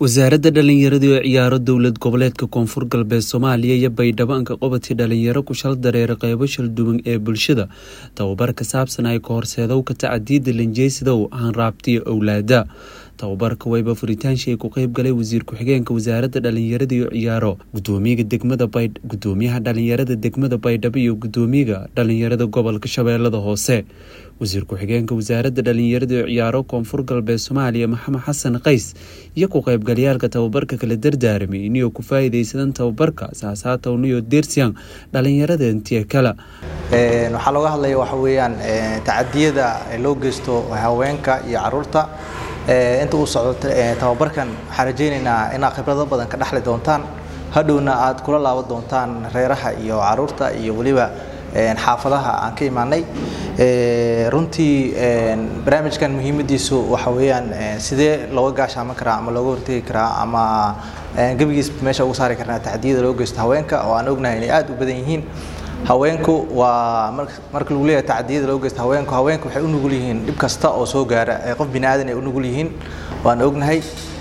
wasaaradda dhallinyarada oo ciyaaro dowlad goboleedka koonfur galbeed soomaaliya iyo baydhabo-anka qobadkii dhalinyaro ku shal dareera qeybo shalduwan ee bulshada tababar ka saabsan ay ka horseedow ka tacadiida lanjeysidow hanraabtiyo owlaada tababarka wayba furitaanshii ku qeyb galay wasiir ku-xigeenka wasaaradda dhalinyarada iyo ciyaaro gudoomiyaga degmada gudoomiyaha dhalinyarada degmada baydhabo iyo gudoomiyaga dhalinyarada gobolka shabeellada hoose wasiir ku-xigeenka wasaaradda dhalinyarada iyo ciyaaro koonfur galbeed soomaaliya maxamed xasan qays iyo ku qeybgalayaalka tababarka kala dardaaramay iniyoo ku faa-iideysadan tababarka saasaatowniyo dersian dhalinyarada intiya kale waxaa looga hadlaya waxa weeyaan tacadiyada loo geysto haweenka iyo caruurta inta uu socdo tababarkan waxaan rajaynaynaa inaad khibrado badan ka dhexli doontaan hadhowna aad kula laaban doontaan reeraha iyo caruurta iyo weliba xaafadaha aan ka imaanay runtii barnaamijkan muhiimadiisu waxa weeyaan sidee looga gaashaaman karaa ama looga hortegi karaa ama gebigiis meesha ugu saari karnaa tacdiyada loo geysto haweenka oo aan ognahay inay aad u badan yihiin haweenku waa marka lagu leeyahay tacdiyada loo geysta haweenku haweenku waxay u nugul yihiin dhib kasta oo soo gaara qof bini aadan ay u nugul yihiin waan ognahay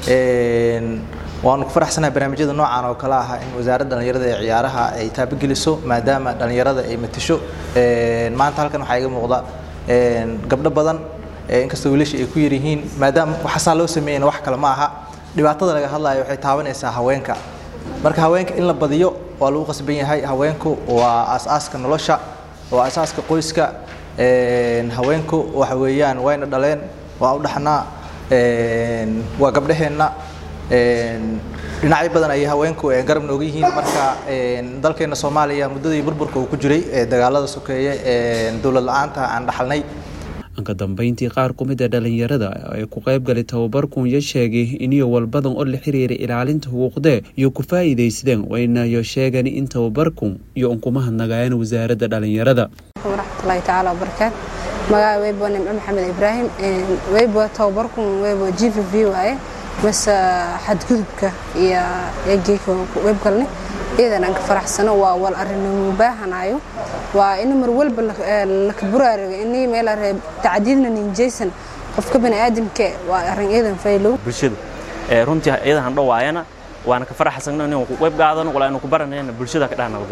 waanu ku faraxsanahay barnaamijyada noocan oo kale ah in wasaaradda dhallinyarada ee ciyaaraha ay taabageliso maadaama dhallinyarada ay matisho maanta halkan waxaa iga muuqda gabdho badan inkastoo wiilasha ay ku yar yihiin maadaama waxaasaa loo sameeyana wax kale ma aha dhibaatada laga hadlayo waxay taabanaysaa haweenka marka haweenka in la badiyo waa lagu qasban yahay haweenku waa aasaaska nolosha waa aasaaska qoyska haweenku waxa weeyaan wayna dhaleen waa u dhaxnaa waa gabdhaheenna dhinacyo badan ayay haweenku garab nooga yihiin marka dalkeena soomaaliya muddadii burburka uu ku jiray dagaalada sokeeye dowlad la-aanta aan dhaxalnay anka dambeyntii qaar ku mid a dhalinyarada ee ku qayb galay tababarkun yo sheegay iniyo walbadan oo la xiriira ilaalinta xuquuqdee iyo ku faa-iideysadeen waynayo sheegeen in tababarkun iyo unkuma hadnagaayeen wasaaradda dhalinyarada waraxmatullaahi tacaala wabarakaat magaca weybo nimco maxamed ibraahim weybo tababarkun weybo g v v waaye mase xadgudubka iyo eegeyka weybgalne iyadan aan ka faraxsano waa wal arrinimo baahanayo waa in mar walba laka buraarigo ini meel tacdiidna ninjaysan qofka baniaadamka waa arrin iyadan faylow bulshada runtii iyadan han dhawaayana waana ka faraxsagno inaan ku qayb qaadano wala inuu ku baranayna bulshada ka dhahnaa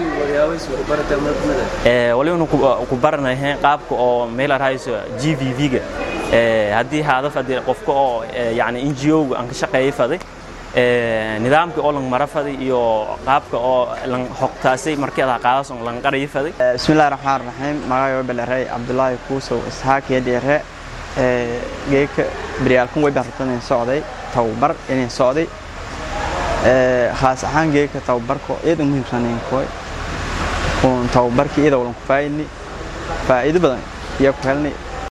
doon waliba ku baranayeen qaabka oo meel arhayso g v v-ga haddii hadaf haddii qofka oo yani n g o-ga aan ka shaqeeyay faday nidaamka oo lang mara faday iyo qaabka oo lang xogtaasay markii adaa qaadaas oo lang qarayi faday bismillahi raxmaan raxiim magayo belerey cabdulaahi kuusow isxaaq yadheere geeka baryaalkan way bartan in socday tababar inay socday khaas ahaan geeka tababarka iyada muhiimsanayn koy kun tababarkii iyada walan ku faa'idni faa'iido badan iyo ku helnay